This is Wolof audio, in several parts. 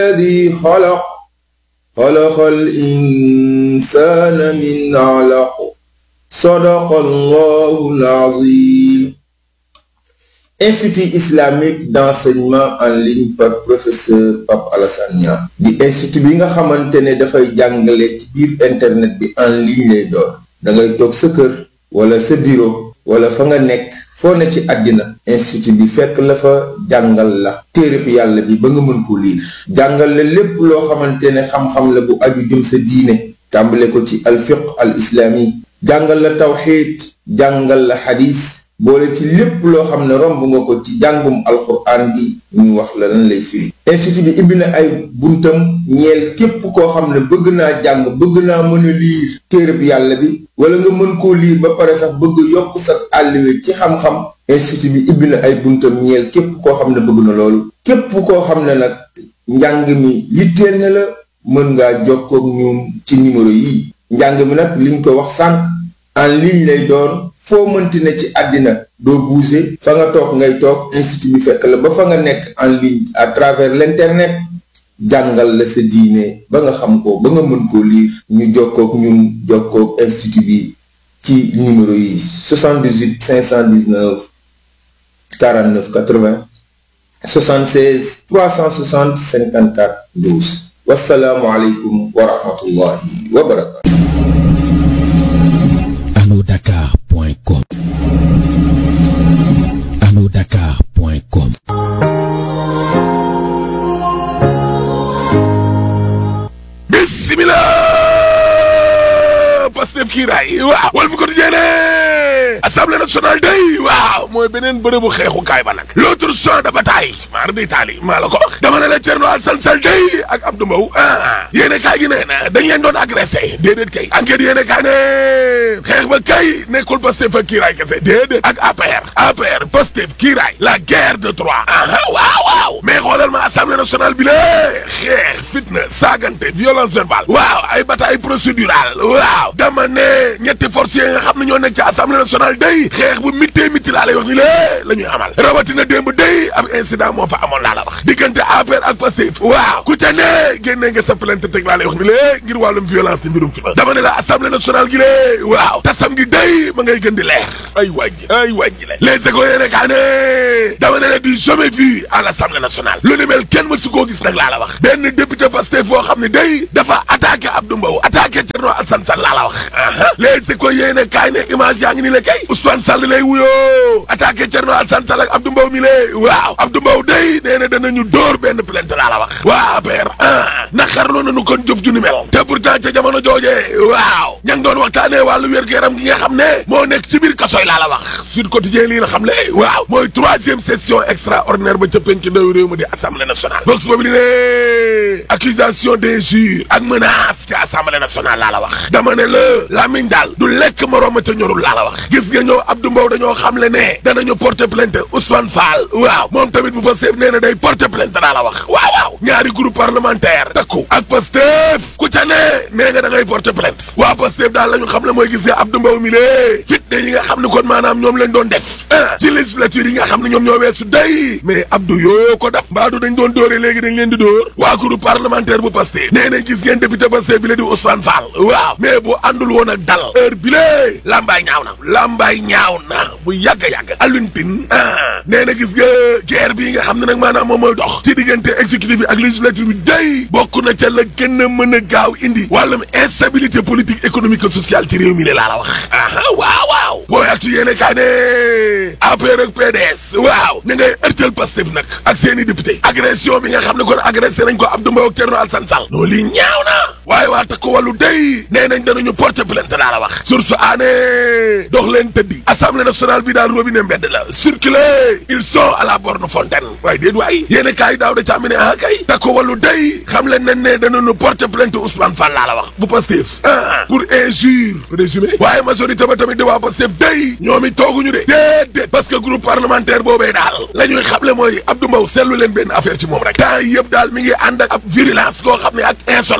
الذي خلق خلق الإنسان من علق صدق الله العظيم Institut islamique d'enseignement en ligne par professeur Pape Alassane Niang di institut bi nga xamante ne dafay jàngale ci biir internet bi en ligne lay doon da ngay toog sa kër wala sa bureau wala fa nga nekk foo ne ci àddina institut bi fekk la fa jàngal la téereb yàlla bi ba nga mën ko liir jàngal la lépp loo xamante ne xam-xam la bu aju jëm sa diine tàmbale ko ci alfiq al islami jàngal la tawxiid jàngal la xadis boole ci lépp loo xam ne romb nga ko ci jàngum alxuraan bi ñu wax la lan lay firi institut bi ibbi na ay buntam ñeel képp koo xam ne bëgg naa jàng bëgg naa mën a liir téereb yàlla bi wala nga mën koo liir ba pare sax bëgg yokk sa àlliwe ci xam-xam institut bi ibbi na ay buntam ñeel képp koo xam ne bëgg na loolu képp koo xam ne nag njàng mi yitteel na la mën ngaa jokkoog ñoom ci numéro yi njàng mi nag liñ ko wax sànq en ligne lay doon foo mënti ne ci àddina doo bouger fa nga toog ngay toog institut bi fekk la ba fa nga nekk en ligne à travers l'internet jàngal la sa diine ba nga xam ko ba nga mën koo lire ñu jokkoog ñun jokkoog institut bi ci numéro yi 78 519 49 80 76 360 54 12 wasalaamualeykum wa rahmatullahi wa barakatu anodakar.com anodakar.com bismillah Pastef kiiraay waaw wal fi ko dijee assemblée nationale day waaw mooy beneen bërëbu xeexukaay ba nag l'autre champ de bataille maar di taali maa la ko wax dama ne la Thierno Alassane Sall day ak Abdou Mbow ah yéene kaay gi nee na dañ leen doon agressé déedéet kay enquête yéene kaay ne xeex ba kay nekkul Pastef ak kiiraay kese déedéet ak APR APR Pastef kiiraay la guerre de Troie aha waaw waaw mais xoolal ma assemblée nationale bi la xeex fitna saagante violence verbale waaw ay bataille procédurale waaw dama ne ñetti forces yi nga xam ne ñoo nekk ci assemblée nationale day xeex bu mittee mitti laa lay wax ni lée la ñuy amal rawatina démb day ab incident moo fa amoon laa la wax diggante APR ak Pastef waaw ku ca ne génnee nga sa plainte teg laa lay wax ni lée ngir wàllum violence di mbirum fi dama ne la assemblée nationale gi lée waaw tasam gi day ma ngay gën di leer ay wàññi ay wàññi le les écoles yéene kaa ne dama ne la du jamais vu à l'assemblée nationale lu ni mel kenn mësu koo gis nag laa la wax benn député Pastef boo xam ne day dafa attaqué Abdou Mbow attaqué Thierno Alassane Sall laa la wax les écoles yéene kaay ne image yaa ngi ni la kay Ousmane Sall lay wuyoo attaqué Thierno Alassane Sall ak Abdou Mbow mi lée waaw Abdou Mbow day nee na danañu dóor benn plainte laa la wax waa APR ah naqarlu nañu kon jëf ju ni mel te pourtant ca jamono jooje waaw ña ngi doon waxtaanee wàllu wér-gu-yaram gi nga xam ne moo nekk ci biir kasoy laa la wax Sud Quotidien lii la xam le waaw mooy troisième session extraordinaire ba ca penc ndaw réew ma di assemblée nationale box boobu li ne accusation d'injure ak menace ci assemblée nationale laa la wax dama ne la lamiñ daal du lekk moroom ma ca ñorul laa la wax gis nga ñëw Abdou Mbow dañoo xam le ne danañu porter plainte Ousmane Fall waaw moom tamit bu Pastef nee na day porter plainte laa la wax waaw waaw ñaari groupe parlementaire takku ak Pastef ku ca ne nee nga da ngay porter plainte waa Pastef daal la ñu xam le mooy gis nga Abdou Mbow mi lée fitne yi nga xam ne kon maanaam ñoom lañ doon def ah ci législature yi nga xam ne ñoom ñoo weesu day mais Abdou yooyu ko daf mbaadu dañ doon dóore léegi dañ leen di dóor waa groupe parlementaire bu Pastef nee na gis ngeen député Pastef bi la di Ousmane Fall waaw mais bu àndul woon ak dal heure bi lée lambaay ñaaw na lambaay ñaaw na bu yàgg yàgg aluntin ah nee na gis nga guerre bii nga xam ne nag maanaam moom mooy dox ci diggante exécutif bi ak législature bi day bokk na ca la gën a mën a gaaw indi wàllum instabilité politique économique et sociale ci réew mi le laa la wax aha waaw waaw booy actu yéene kaa ne APR ak PDS waaw ñu ngay ërtal Pastef nag ak seeni député agression bi nga xam ne kon agressé nañ ko Abdou Mbow ak Thierno Alassane Sall noo lii ñaaw na waaye waa takku wàllu day nee nañ danañu porter plainte laa la wax source aané dox leen tëddi assemblée nationale bi daal robinet mbedd la circuler ils sont à la borne fontaine waaye déet waay yéene kaay daaw da càmmi ne ah kay takku wàllu day xam leen nañ ne danañu porter plainte Ousmane Fall laa la wax bu Pastef ah pour injure résumé waaye majorité ba tamit di waa Pastef day ñoom it tooguñu de déedéet parce que groupe parlementaire boobee daal la ñuy xamle mooy Abdou Mbow seetlu leen benn affaire ci moom rek temps yëpp daal mi ngi ànd ak ab virulence koo xam ne ak insolence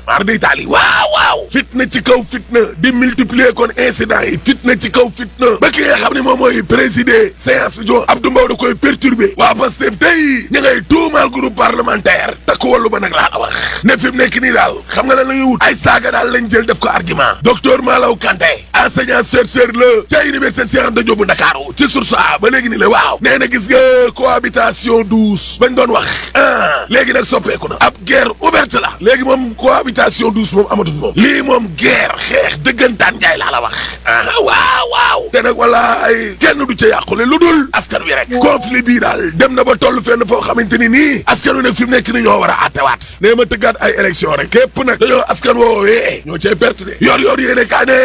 mar day taali waaw waaw fitna ci kaw fitna di multiplier kon incident yi fitna ci kaw fitna ba ki nga xam ne moom mooy présider séance bi jo Abdou Mbow da koy perturber waa Pastef tey ñu ngay tuumaal groupe parlementaire takk wallu ba nag laa la wax ne fi mu nekk nii daal xam nga lan la ñuy wut ay saaga daal lañ jël def ko argument docteur Malaw Kanté enseignant chercheur la ca université Cheikh Anta Diop bu Ndakaaru ci source a ba léegi nii la waaw nee na gis nga cohabitation douce bañ doon wax ah léegi nag soppeeku na ab guerre ouverte la léegi moom cohabitation douce moom amatul moom lii moom guerre xeex dëggantaan njaay laa la wax ah waaw waaw te nag wala ay kenn du ca yàqule lu dul askan wi rek conflit bii daal dem na ba toll fenn foo xamante ni nii askan wi nag fi mu nekk ni ñoo war a attewaat nee ma tëggaat ay élection rek képp nag dañoo askan woowee ñoo cay perte de yor yor yéene kaa ne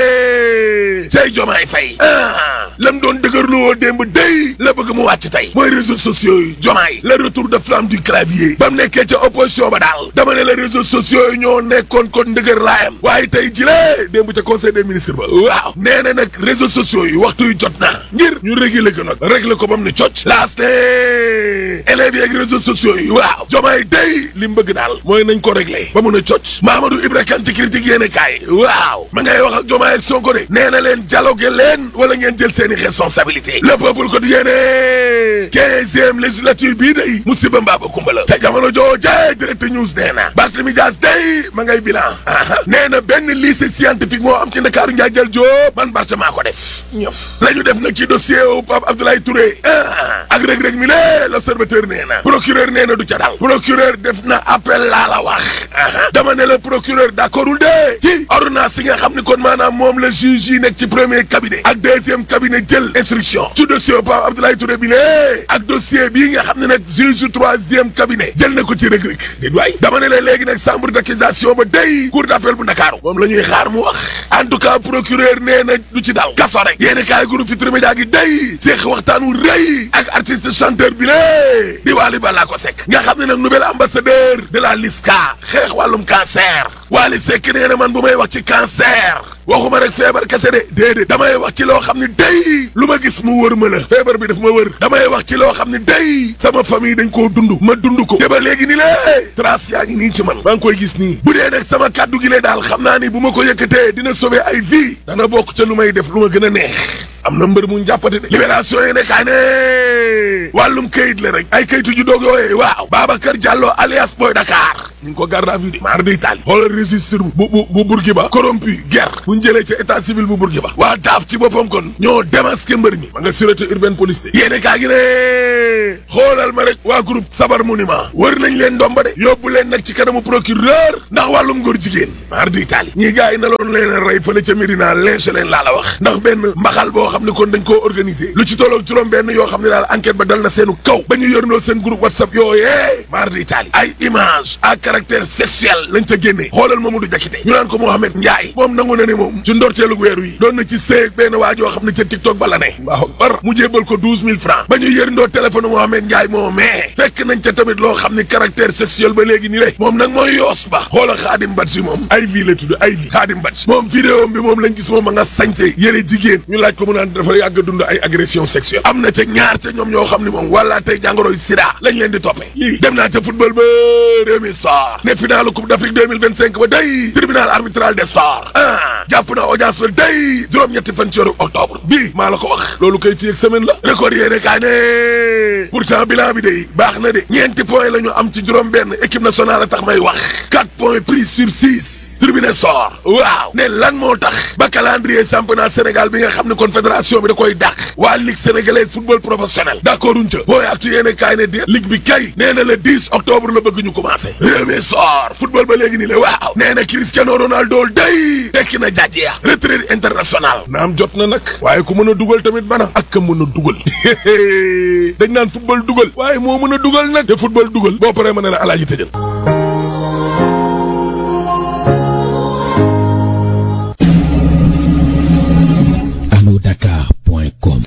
cay jomaay fay ah lam doon dëgërlu woo démb day la bëgg mu wàcc tey mooy réseaux sociaux yi jomaay le retour de flamme du clavier ba mu nekkee ca opposition ba daal dama ne la réseaux sociaux yi ñoo nekkoon kon ndëgër laayam waaye tey jilee démb ca conseil des ministres ba waaw nee na nag réseaux sociaux yi waxtu yu jot na ngir ñu réguler ko nag régler ko ba mu ne cocc laas ne élèves yi ak réseaux sociaux yi waaw jomaay day li mu bëgg daal mooy nañ ko régler ba mun a cocc Mamadou Ibra Kane ci critique yéene kaay waaw ma ngay wax ak jomaay ak Sonko de nee na leen dialogue leen wala ngeen jël seeni responsabilité le peuple quotidien ne quinzième législature bii day musiba mbaaba kumba la te jamono jooje direct news nee na Barthélémy Dias day ma ngay bilan nee na benn lycée scientifique moo am ci Ndakaaru njaay jël Diop man Barth maa ko def ñëf la ñu def nag ci dossier wu Pape Abdoulaye Touré ak rëg-rëg mi le l'observateur nee na procureur nee na du ca dal procureur def na appel laa la wax dama ne la procureur d'accordul de ci ordonnance yi nga xam ni kon maanaam moom la juge yi nekk ci premier cabinet ak deuxième cabinet jël instruction ci dossier Pape Abdoulaye Touré bi ne ak dossier bii nga xam ne nag juge troisième cabinet jël na ko ci rëg-rëg déet waay dama ne la léegi nag chambre d'accusation ba day cour d'appel bu Ndakaaru moom la ñuy xaar mu wax en tout cas procureur nee na du ci dal kaso rek yéeni kaay groupe Futurs Médias gi day seex waxtaan wu rëy ak artiste chanteur bi lé di Wally Ballago Seck nga xam ne nag nouvel ambassadeur de la LISCA xeex wàllum cancer Wally Seck nee na man bu may wax ci cancer waxuma rek feebar kese de déedéet damay wax ci loo xam ne day lu ma gis mu wër ma la feebar bi daf ma wër damay wax ci loo xam ne day sama famille dañ koo dund ma dund ko te ba léegi ni lée trace yaa ngi nii ci man maa ngi koy gis nii bu dee nag sama kàddu gi lee daal xam naa ni bu ma ko yëkkatee dina sauver ay vie dana bokk ca lu may def lu ma gën a neex am na mbër mu jàppate de libération yi nekkaa ne wàllum kayit la rek ay kayitu ju doog yooyee waaw Babacar Diallo alias Boy Dakar ñu ngi ko garde à vue de maar day taali xoolal registre bu bu bu Bourguiba corrompu guerre bu ñu jëlee ca état civil bu Bourguiba waa daaf ci boppam kon ñoo démasqué mbër mi ma nga sûreté urbaine police de yéene kaa gi ne xoolal ma rek waa groupe Sabar Monument wër nañ leen ndomba de yóbbu leen nag ci kanamu procureur ndax wàllum góor jigéen maar day taali ñii gars yi na loon leen a rey fële ca Médina lynché leen laa la wax ndax benn mbaxal boo xam ne kon dañ koo organiser lu ci tolloog juróom benn yoo xam ne daal enquête ba dal na seenu kaw ba ñu yërndoo seen groupe whatsapp yooyee maar day taali ay image à caractère sexuel lañ ca génnee xoolal Mamadou Diakité ñu naan ko Mohamed Ndiaye moom nangu na ne moom ci ndorteelu weeru yi doon na ci séeg benn waa joo xam ne ca TikTok ba la ne waaw bar mu jébbal ko douze mille francs ba ñu yërndoo téléphone Mohamed Ndiaye moo mais fekk nañ ca tamit loo xam ne caractère sexuel ba léegi ni lé moom nag mooy yoos ba xoola Xaadim Badji moom ay vie la tudd ay vie Xaadim Badji moom vidéo bi moom lañ gis moom ma nga sañse yëre jigéen ñu laaj ko mu naan dafa yàgg dund ay agression sexuelle am na ca ñaar ca ñoom ñoo xam ne moom wala tey jàngoroy sida lañ leen di toppee lii dem naa ca football ba réew mi star ne finalu coupe d'Afrique 2025 ba day tribunal arbitral des sports ah jàpp na audience ba day juróom-ñetti fan ci weeru octobre bii maa la ko wax loolu koy fii ak semaine la record yéene kaa ne pourtant bilan bi day baax na de ñeenti point la ñu am ci juróom benn équipe nationale a tax may wax quatre points pris sur six tribune sor waaw ne lan moo tax ba calendrier championnat Sénégal bi nga xam ne confédération bi da koy dàq waa ligue sénégalaise football professionnel d'accord uñ ca booy actu yéene kaay ne di ligue bi kay nee na le 10 octobre la bëgg ñu commencé réew sor football ba léegi nii la waaw nee na Cristiano Ronaldo day tekki na jàjj ya retraite international naam jot na nag waaye ku mën a dugal tamit bana ak ka mën a dugal dañ naan football dugal waaye moo mën a dugal nag te football dugal boo paree ma ne la alaaji tëjal Dakar.com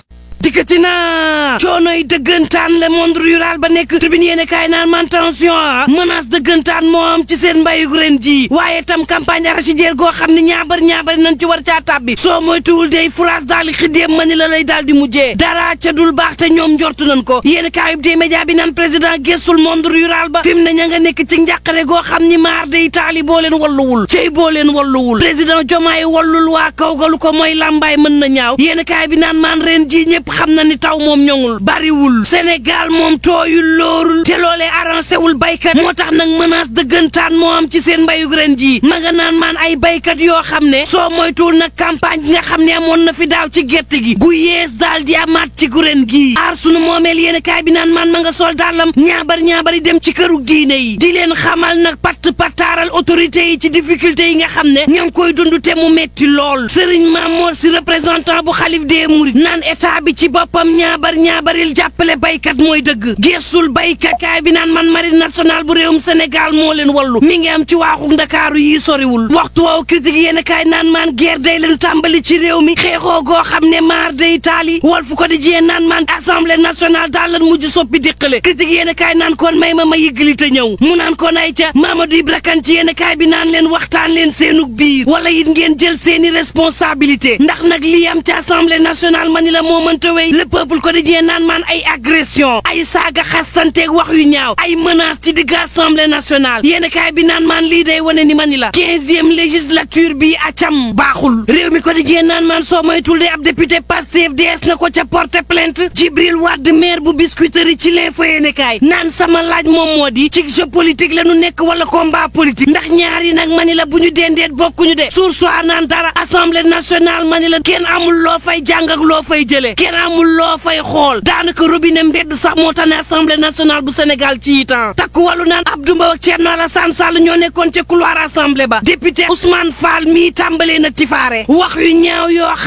dikkati na coonoy dëggantaan le monde rural ba nekk tribune yéene kaay naan man tension ah menace dëggantaan moo am ci seen mbayug ren ji waaye tam campagne arachidière goo xam ne ñaabar ñaabari nañ ci war caa tàbbi soo moytuwul day France daal di xiddeem ma ni la lay daal di mujjee dara ca dul baax te ñoom njortu nañ ko yéen kaayub dee média bi naan président gestul monde rural ba fi mu ne ña nga nekk ci njàqare goo xam ni maar day taali boo leen walluwul cey boo leen walluwul président Diomaye wallul waa kaw galu ko mooy làmbaay mën na ñaaw yéen kaay bi naan maan ren ji ñëpp xam na ni taw moom ñoŋul bariwul Sénégal moom tooyul loorul te loolee arrangé wul baykat moo tax nag menace dëggantaan moo am ci seen mbayug ren ji ma nga naan maan ay baykat yoo xam ne soo moytuwul nag campagne gi nga xam ne amoon na fi daaw ci gerte gi gu yees daal di amaat ci gu ren gii aar sunu moomeel yéen kaay bi naan maan ma nga sol dàllam ñaabar ñaabari dem ci këru diine yi di leen xamal nag patt pataaral autorité yi ci difficulté yi nga xam ne ñoo ngi koy dund te mu metti lool Serigne Mamour si représentant bu xalif des Mourides naan état bi ci boppam ñaabar ñaabaril jàppale baykat mooy dëgg geesul baykat kaay bi naan man marine nationale bu réewum Sénégal moo leen wallu mi ngi am ci waaxu Ndakaaru yi soriwul waxtu woowu critique yéen kaay naan maan guerre day leen tàmbali ci réew mi xeexoo goo xam ne maar day taali Walf Quotidien naan maan assemblée nationale daal lan mujj soppi diqale critique yéen kaay naan kon may ma ma yëggali te ñëw mu naan kon ay ca Mamadou Ibra Kane ci yéen kaay bi naan leen waxtaan leen seenug biir wala it ngeen jël seeni responsabilité ndax nag lii am ci assemblée nationale ma ni la moo mënta wéy le peuple quotidien naan maan ay agression ay saaga xastanteeg wax yu ñaaw ay menace ci digg assemblée nationale yéen kaay bi naan maan lii day wane ni ma ni la quinzième législature bi acam baaxul réew mi quotidien naan maan soo moytul de ab député Pastef dees na ko ca porter plainte Djibril Wade maire bu Biscuiterie ci l'info yéene kaay naan sama laaj moom moo di ci jeu politique la nu nekk wala combat politique ndax ñaari nag ma ni la bu ñu dendeet bokkuñu de suur soi naan dara assemblée nationale ma ni la kenn amul loo fay jàng ak loo fay jëlee kenn amul loo fay xool daanaka robinet mbedd sax moo tax ne assemblée nationale bu Sénégal ci itam takku wàllu naan Abdou Mbow ak Thierno Alassane Sall ñoo nekkoon ca couloir assemblée ba député Ousmane Fall mii tàmbalee na tifaare wax yu ñaaw yoo xam